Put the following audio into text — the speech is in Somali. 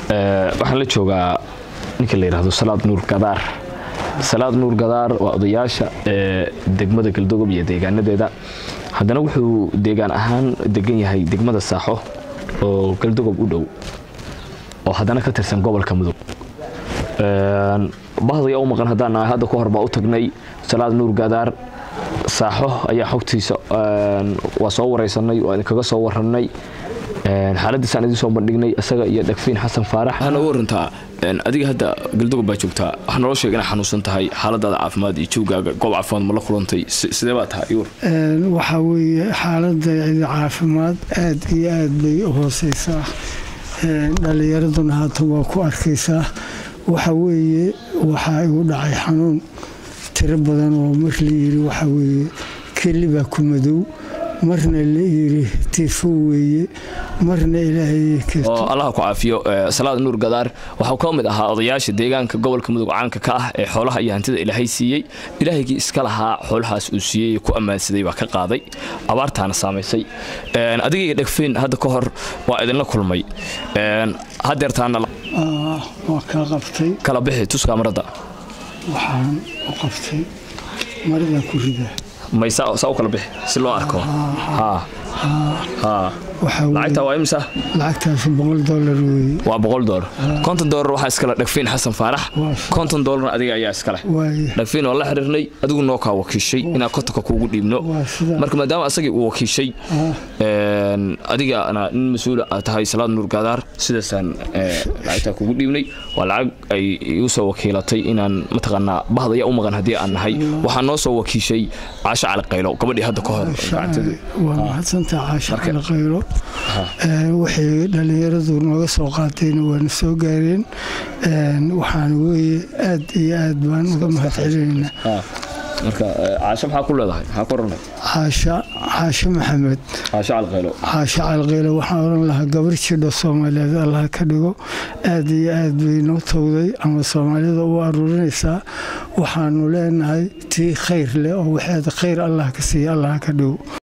waxaan la joogaa ninka la yidhahdo salaad nuur gadaar salaad nuur gadaar waa odayaasha degmada galdogob iyo deegaanadeeda haddana wuxuu deegaan ahaan degan yahay degmada saaxo oo galdogob u dhow oo haddana ka tirsan gobolka mudug bahdayaa u maqan haddaan nahay hadda ka hor baa u tagnay salaad nuur gadaar saaxo ayaa xogtiisa waa soo waraysanay waa idinkaga soo warannay xaaladiisaan idiin soo bandhignay isaga iyo dhagfiin xasan faarax waxaa nooga warantaa adiga hadda galdogob baa joogtaa waxaa naloo sheega inaa xanuunsan tahay xaaladaada caafimaad iyo jawgaaga goob caafimaad ma la kulantay sidee baa tahay yuur waxaa weeye xaaladayda caafimaad aad iyo aad bay u hooseysaa dhallinyaraduna haatan waa ku arkaysaa waxa weeye waxaa igu dhacay xanuun tiro badan oo mar la yiri waxa weeye keli baa ku madow marna la yiri tifo weeye marna ilaahay oo allaha ku caafiyo salaad nuur gadaar waxau ka mid ahaa odayaasha deegaanka gobolka mudug caanka ka ah ee xoolaha iyo hantida ilaahay siiyey ilaahygii iska lahaa xoolahaas uu siiyey ku ammaansaday baa ka qaaday abaartaana saamaysay adiga iyo dhegfiin hadda ka hor waa idinla kulmay hadeertaana waa kaa qabtay kala bixi tuskaa marada waxaan u qabtay maradan ku ridaa may saa u kala bixi si loo arko lacagta waa imisa lacagtaas boqol dolar weeye waa boqol dolar konton dolar waxaa iskale dhagfiin xasan faarax konton dolarna adiga ayaa iskaleh dhagfiin waa la xiriirnay adigu noo kaa wakiishay inaan kontonka kuugu dhiibno marka maadaama asagii uu wakiishay adigana nin mas-uula aad tahay salaad nuur gaadaar sidaasaan lacagtaa kuugu dhiibnay waa lacag ay igu soo wakiilatay inaan mataqaanaa bahdaya u maqan haddii aan nahay waxaa noo soo wakiishay caasho cali qaylo gabadhii hadda ka hor waa mahadsantaa caasho cali qaylo waxay dhallinyaradu nooga soo qaatayna waana soo gaareen waxaana weeye aad iyo aad baan uga mahad celinaynaa marka caasho maxaa ku leedahay maxaa ku oranay caasha caasho maxamed caasho calqaylo caasho calqaylo waxaan oran lahaa gabar jidho soomaaliyeed allah ka dhigo aad iyo aad bay noo towday ama soomaalida u aruurinaysaa waxaanu leenahay tii khayr leh oo waxeeda khayr allah ka siiya allah ka dhigo